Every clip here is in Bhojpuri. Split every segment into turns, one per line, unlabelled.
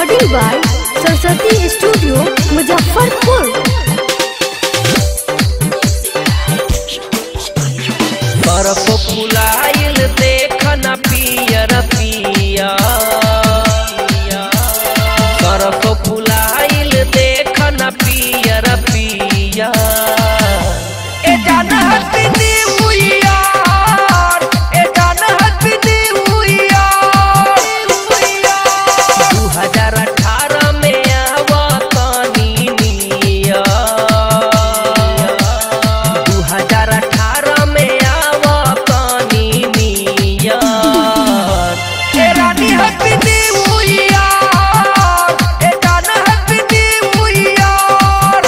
recording by Saraswati studio Muzaffarpur
बर्फ फुलाइल देख न पियर पिया बर्फ फुलाइल देख न पियर पिया ए जान हैप्पी न्यू ईयर ए जान हैप्पी न्यू ईयर 2018 में आवतनी निया 2018 में आवतनी निया ए रानी हैप्पी न्यू ईयर ए जान happy new year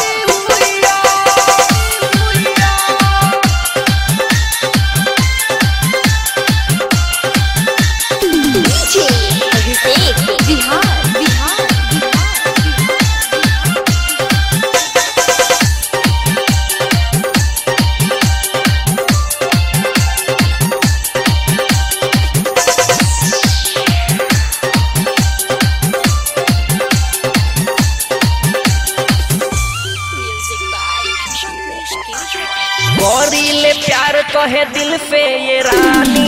DJ Abhishek Bihar Bihar
Gauri ले प्यार कहे दिल पे ये रानी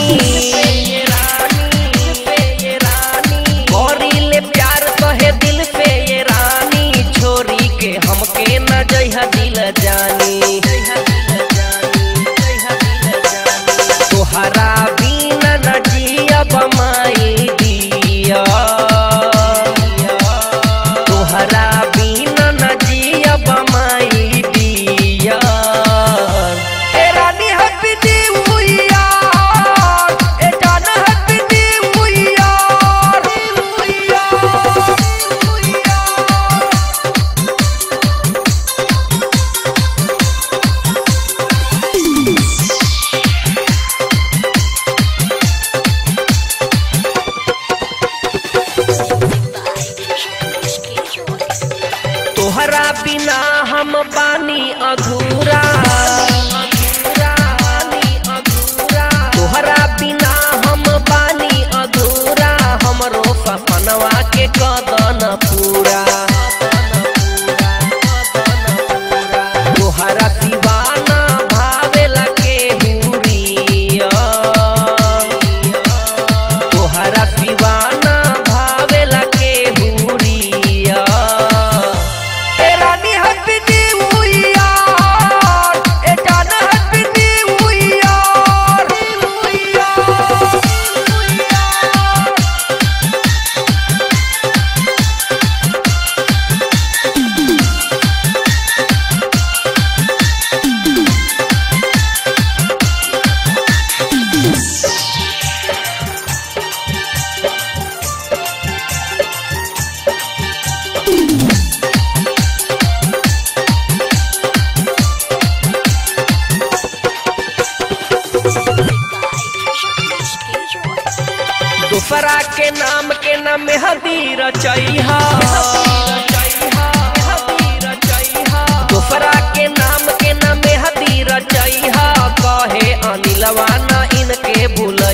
गौरी ले प्यार कहे दिल पे ये रानी छोरी के हमके न जइहा दिल जानी तोहरा बिना न जियब माई दिया तोहरा बिना न जियब माई दिया ए रानी हैप्पी न्यू ईयर ए जान हैप्पी न्यू ईयर तोहरा बिना हम बानी अधूरा तोहरा बिना हम बानी अधूरा हमरो सपनवा के कदन पूरा तोहरा दीवाना भावेला के हुरिया तोहरा दीवाना भावेला के हुरिया ए रानी हैप्पी न्यू ईयर ए जान हैप्पी न्यू ईयर दूसरा के नाम के नाम मेहदी रचैहा दूसरा के नाम के नाम मेहदी रचैहा कहे अनिलवा ना इनके भूल